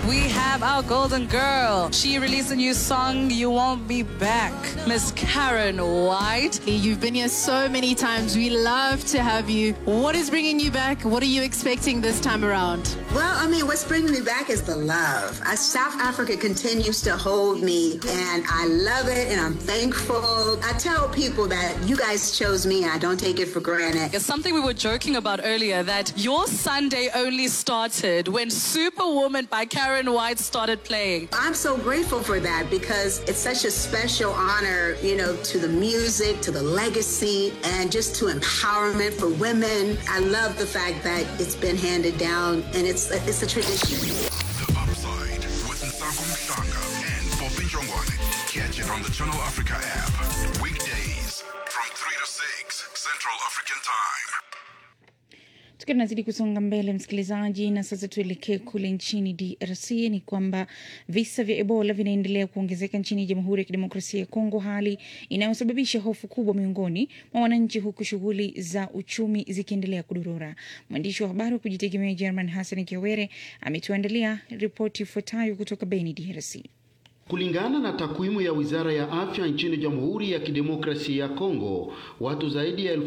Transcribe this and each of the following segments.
we have our golden girl. She released a new song, You Won't Be Back. Miss Karen White. You've been here so many times. We love to have you. What is bringing you back? What are you expecting this time around? Well, I mean, what's bringing me back is the love. Uh, South Africa continues to hold me, and I love it, and I'm thankful. I tell people that you guys chose me, and I don't take it for granted. It's something we were joking about earlier that your Sunday only started when Superwoman by Karen White started playing. I'm so grateful for that because it's such a special honor, you know, to the music, to the legacy, and just to empowerment for women. I love the fact that it's been handed down, and it's a, it's a tradition. The Upside with Nsanko Mhlanga and Poppy Jongwane. Catch it on the Channel Africa app. Weekdays from 3 to 6 Central African Time. Tukiwa tunazidi kusonga mbele, msikilizaji, na sasa tuelekee kule nchini DRC. Ni kwamba visa vya Ebola vinaendelea kuongezeka nchini Jamhuri ya Kidemokrasia ya Kongo, hali inayosababisha hofu kubwa miongoni mwa wananchi, huku shughuli za uchumi zikiendelea kudorora. Mwandishi wa habari wa kujitegemea German Hassan Kiwere ametuandalia ripoti ifuatayo kutoka Beni, DRC. Kulingana na takwimu ya Wizara ya Afya nchini Jamhuri ya Kidemokrasia ya Kongo, watu zaidi ya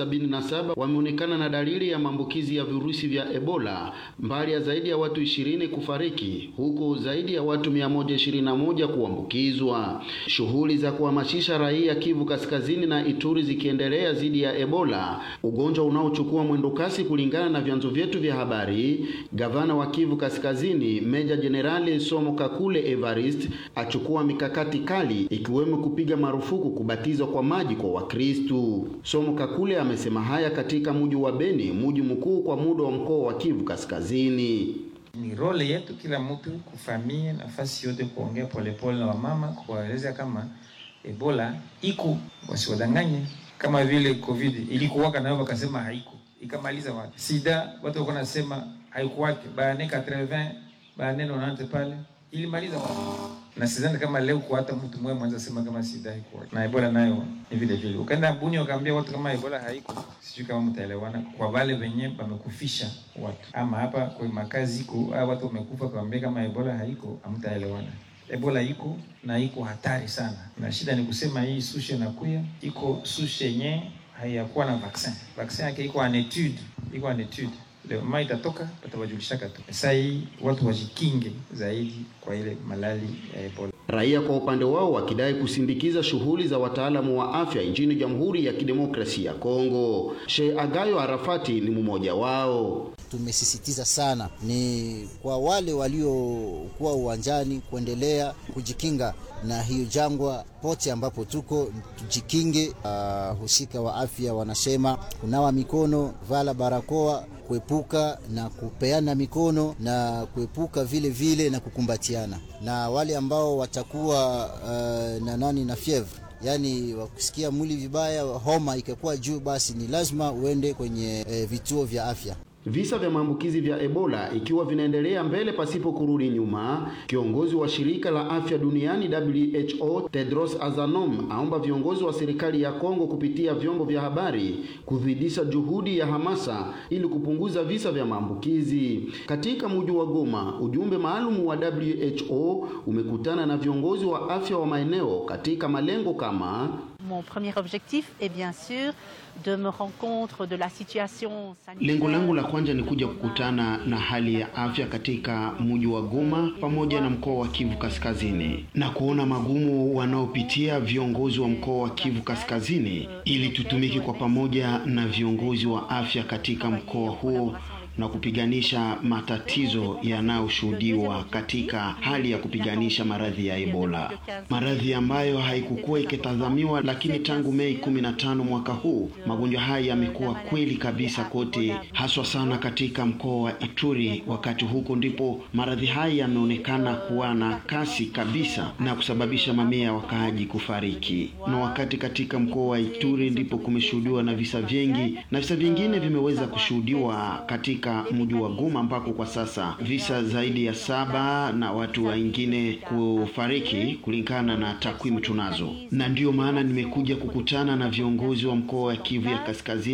1077 wameonekana na dalili ya maambukizi ya virusi vya Ebola, mbali ya zaidi ya watu 20 kufariki, huku zaidi ya watu 121 kuambukizwa. Shughuli za kuhamasisha raia Kivu Kaskazini na Ituri zikiendelea dhidi ya Ebola, ugonjwa unaochukua mwendo kasi kulingana na vyanzo vyetu vya habari. Gavana wa Kivu Kaskazini, Meja Jenerali Somo Kakule Evarist achukua mikakati kali ikiwemo kupiga marufuku kubatizwa kwa maji kwa Wakristu. Somo Kakule amesema haya katika mji wa Beni, mji mkuu kwa muda wa mkoa wa Kivu Kaskazini. Ni role yetu kila mtu kufamia nafasi yote kuongea polepole na wamama, kuwaeleza kama Ebola iko, wasiwadanganye kama vile COVID ilikuwaka nayo wakasema haiko, ikamaliza watu. Sida watu walikuwa nasema haikuwake, baane 80 baane 90 pale ilimaliza watu na sidhani kama leo kwa hata mtu mmoja mwanza sema kama sida haiko na Ebola nayo ni vile vile. Ukaenda Bunia ukaambia watu kama Ebola haiko, sijui kama mtaelewana kwa wale wenye wamekufisha watu, ama hapa kwa makazi iko au watu wamekufa, kaambia kama Ebola haiko, hamtaelewana. Ebola iko na iko hatari sana, na shida ni kusema hii sushe nakuya iko sushe yenye haiyakuwa na vaccin. Vaccin yake iko en etude, iko en etude leo mama itatoka patawajulishaka tu. Sasa hii watu wajikinge zaidi kwa ile malali ya Ebola. Raia kwa upande wao wakidai kusindikiza shughuli za wataalamu wa afya nchini Jamhuri ya Kidemokrasia ya Kongo. Sheikh Agayo Arafati ni mmoja wao. Tumesisitiza sana ni kwa wale waliokuwa uwanjani kuendelea kujikinga na hiyo jangwa pote ambapo tuko tujikinge. Uh, husika wa afya wanasema kunawa mikono, vala barakoa, kuepuka na kupeana mikono na kuepuka vile vile na kukumbatiana, na wale ambao watakuwa uh, na nani na fievre yaani wakusikia mwili vibaya, homa ikakuwa juu, basi ni lazima uende kwenye e, vituo vya afya. Visa vya maambukizi vya Ebola ikiwa vinaendelea mbele pasipo kurudi nyuma, kiongozi wa shirika la afya duniani WHO Tedros Adhanom aomba viongozi wa serikali ya Kongo kupitia vyombo vya habari kuzidisha juhudi ya hamasa ili kupunguza visa vya maambukizi. Katika mji wa Goma, ujumbe maalum wa WHO umekutana na viongozi wa afya wa maeneo katika malengo kama Mon premier objectif est bien sûr de me rendre compte de la situation sanitaire. Lengo langu la kwanza ni kuja kukutana na hali ya afya katika mji wa Goma pamoja na mkoa wa Kivu Kaskazini na kuona magumu wanaopitia viongozi wa mkoa wa Kivu Kaskazini ili tutumike kwa pamoja na viongozi wa afya katika mkoa huo na kupiganisha matatizo yanayoshuhudiwa katika hali ya kupiganisha maradhi ya Ebola, maradhi ambayo haikukuwa ikitazamiwa, lakini tangu Mei 15 mwaka huu magonjwa haya yamekuwa kweli kabisa kote, haswa sana katika mkoa wa Ituri. Wakati huko ndipo maradhi haya yameonekana kuwa na kasi kabisa na kusababisha mamia ya wakaaji kufariki, na wakati katika mkoa wa Ituri ndipo kumeshuhudiwa na visa vingi, na visa vingine vimeweza kushuhudiwa katika mji wa Goma ambako kwa sasa visa zaidi ya saba na watu wengine kufariki kulingana na takwimu tunazo, na ndiyo maana nimekuja kukutana na viongozi wa mkoa wa Kivu ya Kaskazini